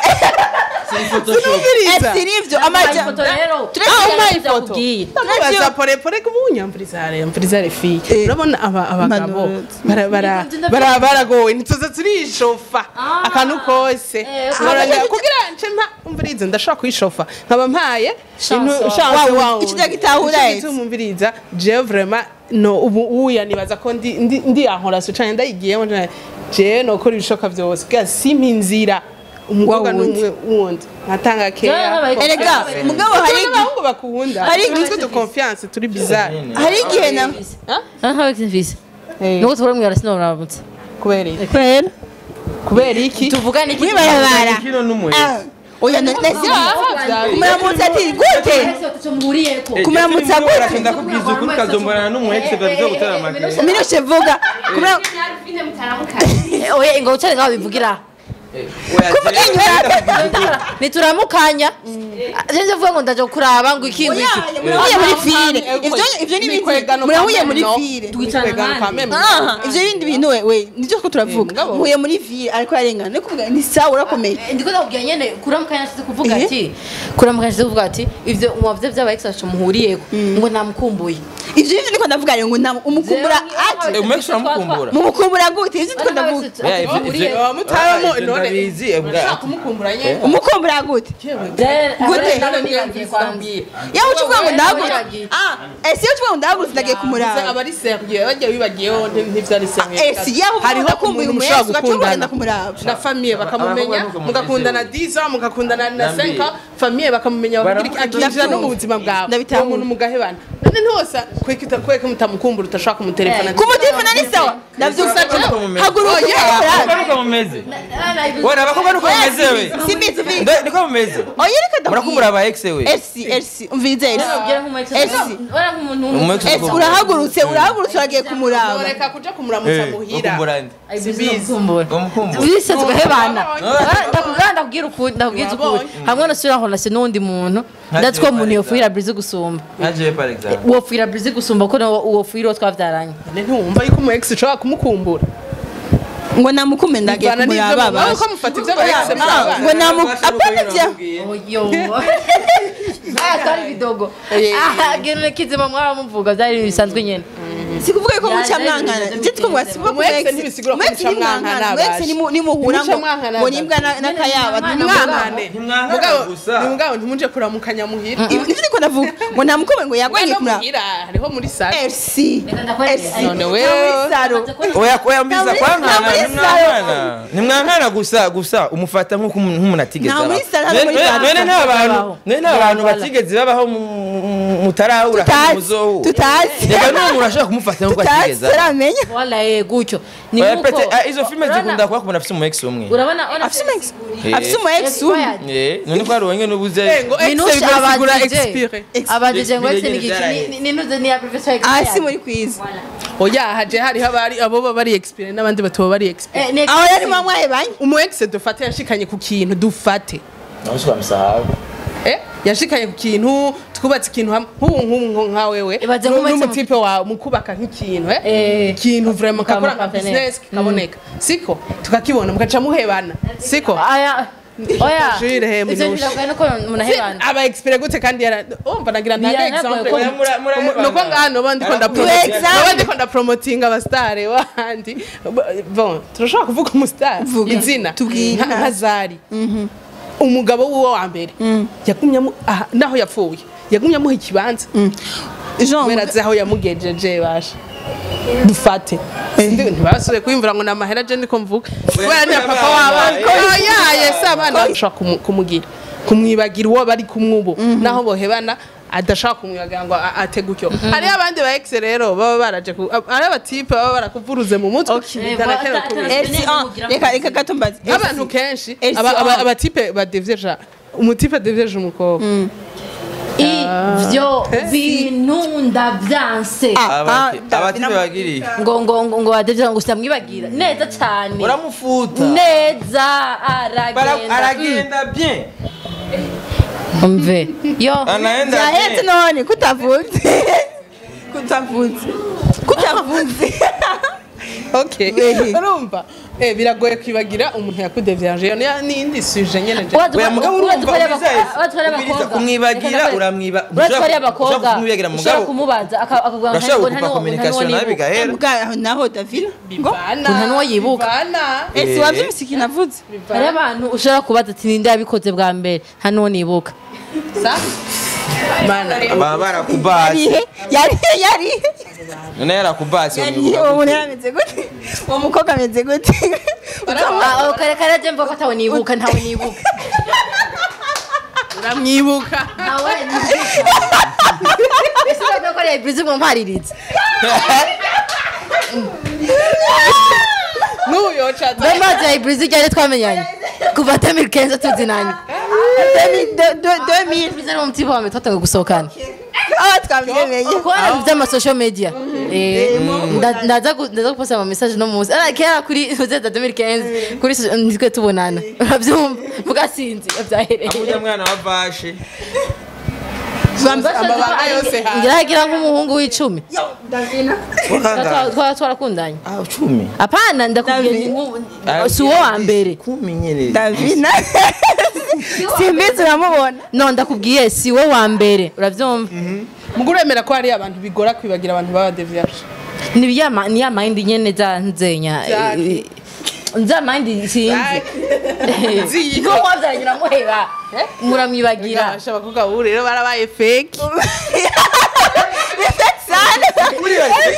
sinumviriza esi nivyo amaja ifoto rero Ah, umpaye ifoto. yakubwiye ndamubaza porepore kubunyamviriza hariya mviriza refi Eh. urabona aba- abagabo Impanuro. bara- bara- bara- baragowe ntituza turishofa akantu kose Eh, Nkoranya- kugira nce mpa umviriza ndashobora kuyishofa nkaba mpaye Chance intu- wawe. chance Wawe, wawe. ico gitahura Ico ese. gituma umviriza jewe vraiment no ubu uya nibaza ko ndi ndi ndi ankora so cyane ndayigiyemo cyane jewe nokora ibishoka byose kugira simpa inzira umukobwa Wa wundi. n'umwe wundi nkatanga Jewe keya nk'aba- erega mugabo hari hari n'abahungu bakunda hari hari nitwe du confiance turi bizarre hari igihe na aha wekisi nuko tubura mwira sinoramutse kubera iki kwera kubera iki tuvugane iki mwibarabara kino n'umuhe Ah, oya na- nasi byawe. kumuramutsa ati gute Kumuramutsa gute? ndakubwiza ukuri ukazombana n'umu ex bavyo gutera amagere minushe vuga kumura oya ngo ucane ngaho bivugira kuvuga inyuma nituramukanya jenje vuga ngo ndaje kuraba ngo iki ngo iki murahuye muri fire ivyo ivyo ni ibindi murahuye muri fire aha ivyo bindi bintu we we nivyo ko turavuga muhuye muri fire ariko yarengana no kuvuga ni sawa urakomeye ndiko ndakubwira nyene kuramukanya nshyize kuvuga Eh? ati kuramukanya nshyize kuvuga ati ivyo mwavyo vy'aba ex bacu muhuriyeko ngo namukumbuye ivyo bindi niko ndavuga rero ngo nta- umukumbura ati umu ex uramukumbura mumukumbura gute ivyo niko ndavuga Yeah, ivyo- ivyo- Oh, mutaramo, Ah, ivyo none- ndabizi, eh, bwa- kumukumbura nyine umukumbura gute Gute? yawe ucuvuga ngo ndahagurutse ah ese iyo ucuvuga ngo ndahagurutse ndagiye kumuraba aba ari serieux bajya bibagiyeho ntivyo ari serieux esi yaho uvuga hariho ndakumbuye umuntu umu ex mushobora ugacuvuga gukundana ngenda kumuraba na famiye bakamumenya Abakobwa nuko mugakundana 10 ans mugakundana na Nambi. 5 ans famiye bakamumenya bakubwira iki, Baravuga akinjira no mu ndabyumva. buzima bwawe Ndabitahura. uwo muntu mugahebana none ntiwosa kweka kweka mutamukumbura utashaka kumutelefona kumutelefona ni sawa ndavyusa haguruka Abakobwa nuko mumeze wena abakobwa nuko mumeze we simbizi uvi Ndo- niko mumeze oya reka murakumbura aba ex we Elsi Elsi umvirize Elsi Elsi Umu ex Elsi uko- urahagurutse urahagurutse uragiye kumuraba reka kuja kumuramutsa Eh, muhira ukumbura nde Sibizi. umukumbura bise tugahebana No. ndakubwira ndakubwira ukuri ndakubwira ukuri hamwe no sura honase n'undi muntu ndatwo umuntu yofuhira brizi gusumba nkajewe par exemple wofuhira brizi gusumba ko uwo fuhira uwo twavyaranye None ntiwumva yuko umu ex ushobora kumukumbura ngo namukume ndagiye Bivana n'ivyo kumuraba mubona ko basi mufata ivyo aba ex Ah, mwabana. ngo namu apana vya oyo aya twari bidogo Eh. aha gene kizima mwaba muvuga byari bisanzwe nyene sikuvuga yuko muca Ya, mwankana ya, je twavuga sivuga Umu ex ntibisigura ko muca mwankana, ex baje. nimuhura Muca ngo mwankana, ngo baje. nimbwa na- n'akayaba mwankane Ntimwankana Mugabo- gusa. ni mugabo ntimuje kuramukanya muhira nivyo ndiko ndavuga ngo namukume ngo yagwanye no kumuraba muhira hariho muri sare Elsi Elsi None Na wewe. muri saro oya oya mbiza Nta muri- kwankana nta muri ntimwankana ntimwankana gusa gusa umufata nk'uko umuntu- nk'umuntu atigeze Nta muri abaho. saro, nta None- muri none- saro. none nta bantu Babaho. none nta bantu Voilà. batigeze babaho mu- mu- mutarahura kandi tutazi muzohura tutazi reka n'uwo muntu ashobora kumufata nk'uko tutazi atigeze abaho. turamenya wala eh gutyo ni Oya, nkuko pete, ah, izo filime Urabona- zikunda kuba ku muntu afise umu ex umwe urabona urabona afise umu ex Eh. afise umu ex umwe Expired. Eh, none ko hari uwenge n'ubuze Eh, ngo ex minusha bisigura abadije expire abadije ngo ex Expire ni nyene iki ni nuze ni ya professor ah si muri kwiza oya haje hariho abari abo baba bari expire n'abandi batoba bari expire eh ne aho yari mwamwaye banye umu ex dufate yashikanye ku kintu dufate eh yashikanye ku kintu twubatse ikintu hamwe nk'ubu nk'ubu nka wewe Ibaze nu- nk'umu ex- n'umutipe wawe mu kubaka nk'ikintu eh Eh. ikintu vraiment Mukaba kakora nka partenaire. business kikaboneka siko tukakibona mugaca muhebana siko aya oya Jules, he, ivyo minusha. biragoye nuko umuntu ahebana aba expire gute kandi yara umva nagira ntange Biragoye example ko- Oya, mura- murahebana. nuko ngaha noba ndiko Aravuga ati, ndapromotinga ndiko ndapromotinga abastare wandi bon turashobora kuvuga umustar Vuga. izina Tubwire. nka nka zari umugabo wiwe wa mbere yagumye amu- aha, naho yapfuye yagumye amuha ikibanza Jean kubera azi aho yamugejeje basha dufate Ndi- ntibasubiye kwiyumvira ngo ni amahera je niko mvuga kubera ni papa w'abana yaye se abana bashobora kumu- kumugira kumwibagira uwo bari kumwe ubu naho bohebana adashaka kumwibagira ngo a- ate gutyo hariho abandi ba ex rero baba baraje ku- hari abatipe baba barakuvuruze mu mutwe bitanakenewe kubira. Elsi ah reka reka gato mbaze abantu kenshi Elsi, aba- aba- ah. abatipe badevyeja umutipe adevyeje umukobwa ivyo bintu ndavyanse Ah, abatipe bagiriye ngo ngo ngo ngo adevye ngo sitamwibagira neza cyane uramufuta neza Bara- aragenda aragenda bien umve yo anaenda yahetse bien none kutavutse kutavutse kutavutse okay Wehe. urumva eh biragoye kwibagira umuntu yakudevyaje iyo ni- ni indi suje nyene je Urazi- oya mugabo urazi urumva ko ari ubwiza abakobwa- urazi ko ari ubwiriza abakobwa. kumwibagira Reka uramwiba urazi ko ari ushobora abakobwa kumwibagira ushobora mugabo kumubaza aka- akakubwira ngo urashobora nta- gukupa nta- nta- communication nta- nawe bigahera bwa naho davina ngo bivana Umuntu n'uwo yibuka. bivana Elsi Eh. wavyumvise ikintu avuze hari abantu ushobora kubaza ati ninde yabikoze bwa mbere nta n'uwo nibuka sa mana baba barakubase yarihe yarihe yarihe none yarakubase yarihe uwo muntu yarameze gute uwo mukobwa ameze gute Ah, kare kare je mvuga ko atawe nibuka ntawe nibuka uramwibuka ntawe nibuka ese uravuga ko ari ibirizi ngo mpariritse n'ubu yoca mbe mazi ya ibirizi ryari twamenyanye kuva temiri kenzo tuzinanye ibirizi ni umutiba wa metode ngo gusohokana aho twabyemeye kubona by'amasocial media Eh, nda- ndaza gu- ndaza guposta ama message no munsi ara kera kuri uzeta 2015 kuri so- nitwe tubonana urabyumva vuga sinzi byahereye amurya mwana wa vashe amabanga yose hanze ngiragira nk'umuhungu w'icumi davina wakangana twara twarakundanye ah cumi apana ndakubwiye ni nk'ubu- si uwo wa mbere kumi nyene davina simbizi uramubona no ndakubwiye si we wa mbere urabyumva mugo uremera ko hari abantu bigora kwibagira abantu baba deviyaje ni ya ma- ni ya mind nyene za nzenya Jackie. za mind sinzi Ziyi. ko wabyaranye uramuheba muramwibagira Gasha abakobwa bubu rero barabaye fake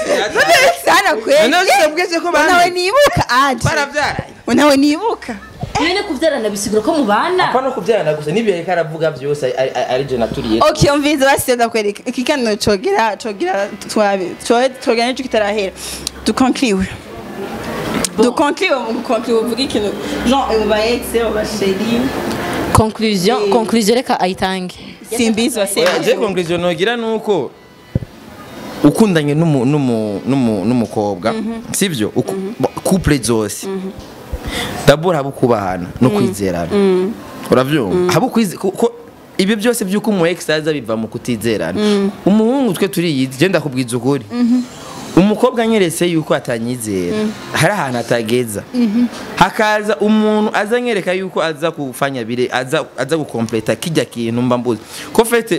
sana kweli none usabwese ko nawe bande nibuka aje baravyara nawe nibuka nyine kubyarana bisigura ko mubana apana kubyarana gusa n'ibyo yariko aravuga byose ari- ari- ari je naturiye okay umviriza basi ndakwereka ikiganiro cogera cogera twabe cogera n'icyo kitarahera dukonkliwe dukonkliwe mu gukonkliwe uvuga ikintu genre abo ba ex abo ba chérie conclusion conclusion reka ayitange simbizi Oya, je wasema conclusion nogira nuko ukundanye n'umu- n'umu- n'umu- n'umukobwa sivyo Uku- couple zose dabord haba ukubahana no kwizerana uravyumva haba ukwize kuko ibyo byose by'uko umu ex aza biva mu kutizerana umuhungu twe turiyizi je ndakubwiza ukuri umukobwa anyeretse yuko atanyizera hari ahantu atageza hakaza umuntu aza anyereka yuko aza kufanya bire aza aza gukompleta kijya kintu mba mbuzi ko fete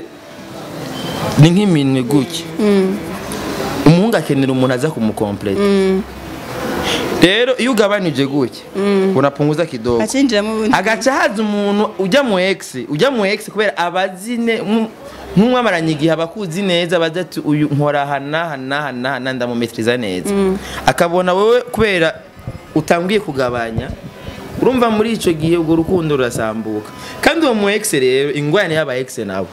ni nk'iminwe gutya umuhungu akenera umuntu aza kumukompleta rero iyo ugabanije gutya unapunguza kidogo acinjiramo ubundi agaca haza umuntu ujya mu ex ujya mu ex kubera abazine nk'umwamaranye igihe abakuzi neza baza ati uyu nkora hana hana hana hana ndamumetriza neza akabona wowe kubera utangiye kugabanya urumva muri icyo gihe urwo rukundo rurasambuka kandi uwo mu ex rero ingwani y'aba ex nabo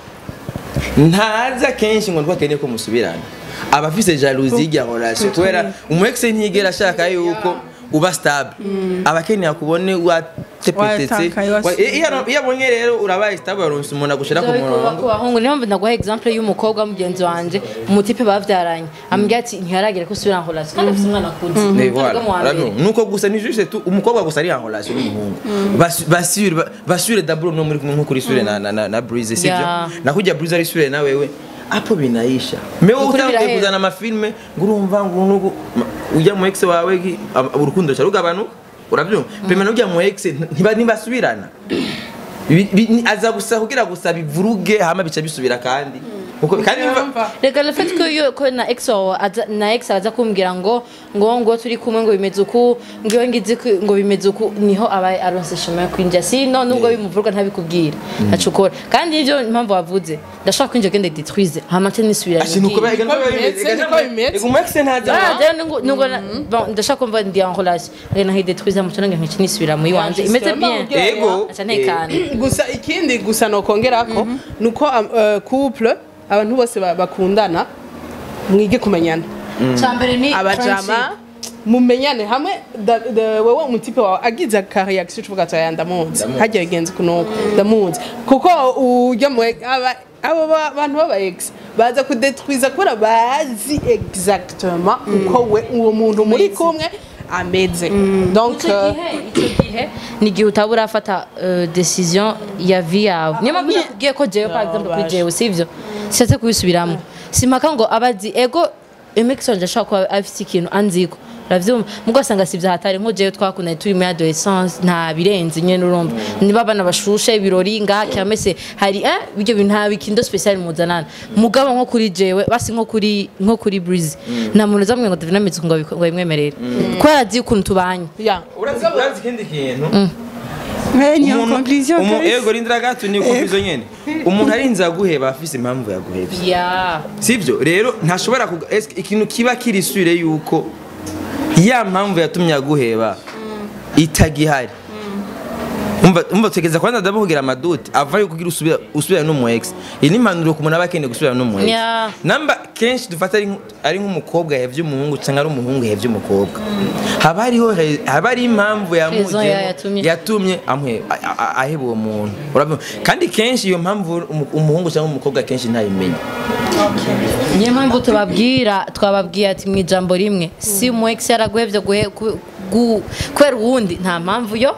ntaza kenshi ngo ntwakeneye ko musubirana aba afise jalousie y'irya relation kubera umu ex ntiyigera ashaka yuko uba stable aba akeneye kubone watepetetse Watakaye, wasi- Wa- iyo iyo abonye rero urabaye stable waronse umuntu agushira ku ku murongo bahungu niyo mpamvu ndaguha example y'umukobwa mugenzi wanje umutipe bavyaranye ambwira ati ntiharagera ko usubira en relation kandi afite umwana akuze Ne, Ntabwo voilà. mu wa mbere. Urabona? nuko gusa ni juste tu umukobwa gusa ari en relation n'umuhungu Bas- basure ba- basure d'abord no muri kumwe nko kuri sure na na na, na Breeze sivyo Yeah. nakujya Breeze ari sure na wewe hapo binaisha mewe Ukuri utangiye birahera. kuzana amafilme ngo urumva ngo nugu ma- ujya mu ex wawe ki- am- urukundo ruca rugabanuka urabyumva pema n'ujya mu ex ntiba ntibasubirana Bi- bi- ni- aza gusa kugira gusa bivuruge hama bica bisubira kandi Kuko- kandi biva- reka le fait que yo ko na ex wawe aza- na ex aza kumbwira ngo ngo ngo turi kumwe ngo bimeze uku ngo iyo ngize ku- ngo bimeze uku niho aba aronse chemin yo kwinjira sino nubwo bimuvuruga ntabikubwira acukora kandi ivyo impamvu wavuze ndashaka kwinjira gende détruise hama nce nisubira Ati, nuko ba- ega Niko nuko bimeze, ega niko nuko- bimeze. ega umu ex ntaza Ah, rero nungu- nungu na- bon, ndashaka kumva ndi en relation rero naho détruise muco nange nkice nisubira muri wanje imeze bien ego aca ntekana gusa ikindi gusa nokongerako ni uko am- eh, couple abantu bose ba- bakundana mwige kumenyana cyambere ni abajama mumenyane hamwe da- da- wewe umutipe wawe agize akareaction uvuga ati aya ndamuzi Ndamuzi. hagiye bigenze kunuko ndamuzi kuko ujya mu aba abo ba- bantu baba ex baza kudetwiza kubera bazi exactement uko we uwo muntu muri kumwe ameze donc icyo euh, gihe icyo gihe ni igihe utaba urafata euh, decision ya vie yawe niyo mpamvu nakubwiye ko jewe par exemple kuri baje. jewe sivyo shatse kubisubiramo simpaka ngo abazi ego emekisonje ashobora kuba afite ikintu anziko uravyumva mugo asanga sivyo hatari nko jewe twakundanye turi muri adolescence nta birenze nyene urumva niba abana bashushe ibirori nga cyamese hari eh ibyo bintu nta bikindo special muzanana mugabo nko kuri jewe basi nko kuri nko kuri breeze nta muntu uzamwe ngo David ngo abiko- ngo bimwemerere kubera azi ukuntu tubanye ya urazi urazi ikindi kintu niyo Umuntu- conclusion umu- kabisa. ego rindira gato ni conclusion nyene umuntu arinze aguheba afise impamvu yaguhevye yeah sivyo rero ntashobora kuga- eske ikintu kiba kiri sure yuko ya mpamvu yatumye aguheba itagihari umva umva tegeza kwanza ndaba kugira amaduti ava yuko kugira usubira usubira no mu ex iyi ni impanuro ku muntu aba akeneye gusubira no mu ex Yeah. namba kenshi dufata ari nk- ari nk'umukobwa yahevye umuhungu cyangwa ari umuhungu yahevye umukobwa haba hariho he- haba ari impamvu Raison ya- yamujemo yatumye. yatumye amuhe a- a- aheba uwo muntu Urabyumva? kandi kenshi iyo mpamvu umu- umuhungu cyangwa umukobwa kenshi ntayimenya niyo mpamvu tubabwira twababwiye ati mu ijambo rimwe si umu ex yaraguhevye guhe- ku- gu- kubera uwundi nta mpamvu yo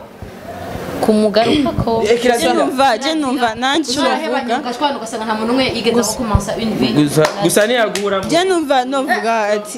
kumugarukako Eh, kirazira- je numva je numva nanjye uvuga ugashwana ugasanga nta muntu umwe yigeze aho kumansa une vie gusa gusa ntiyaguramo je numva novuga ati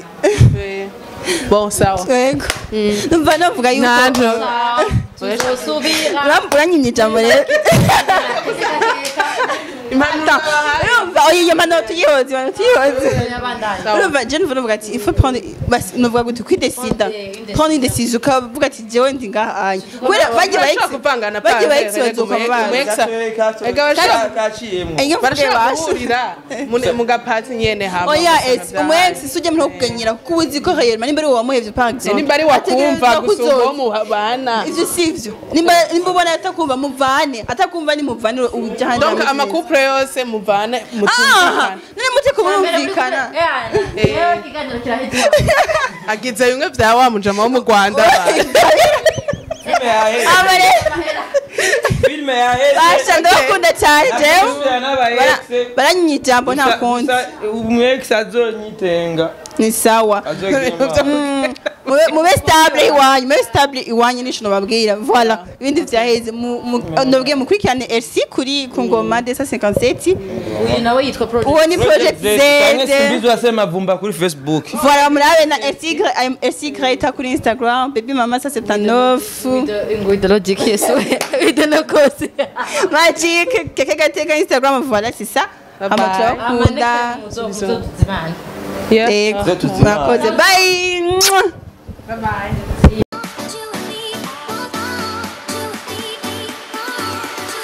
bon sawa yego numva novuga yuko ntabwo tuzosubira Uram- uranyimye ijambo rero impanuro bahaye urumva oya iyo mpanuro tuyihoze impanuro tuyihoze urumva je nuvuga ati il faut prendre basi nuvuga gute kwidesida prendre une décision ukavuga ati jewe ndi ngaha anye kubera bagiye ba ex Urashobora kuvangana bagiye ba pavere, ex bazoka umu- babaza umu ex- Ega bashaka- kaciyemo Iyo mvuge barashobora basha guhurira mu- mu gapati nyene hama oya ugasanga ex umu vyabaye. ex suje muri kuganyira kuko uzi ko réellement nimba ari wowe wamuhevye par exemple nimba ari wakumva ategerezwa gusumba uwo kuzoza. mubana ivyo sivyo nimba nimba ubona atakumva muvane atakumva ni muvane ujya ahandi donc hameze amakupure yose muvane aha mutumvikana none mute kumurumvikana ikiganiro kirahita agize bimwe vya wa mujama wo mu rwanda filime yaheze abare filime yaheze basha ndabakunda cyane jewe Asubira n'aba ex. baranyita ijambo nta Gusa- kundi gusa umu ex azonyitenga ni sawa azogira imana. mube mube stable iwanyu mube stable iwanyu nisho nababwira voilà ibindi vyaheze mu- mu- nabwiye mukurikirane RC kuri ku ngoma de 57 uyu nawe yitwa project uwo ni project Canke Z simbizi wasema vumba kuri facebook voilà murabe na RC RC Greta kuri Instagram baby mama 79 with the logic yes with the no cause magic keke gateka Instagram voilà c'est ça Bye ama bye. turakunda muzozimana Yeah. Ego, Zo tuzimana. murakoze bye Bye bye.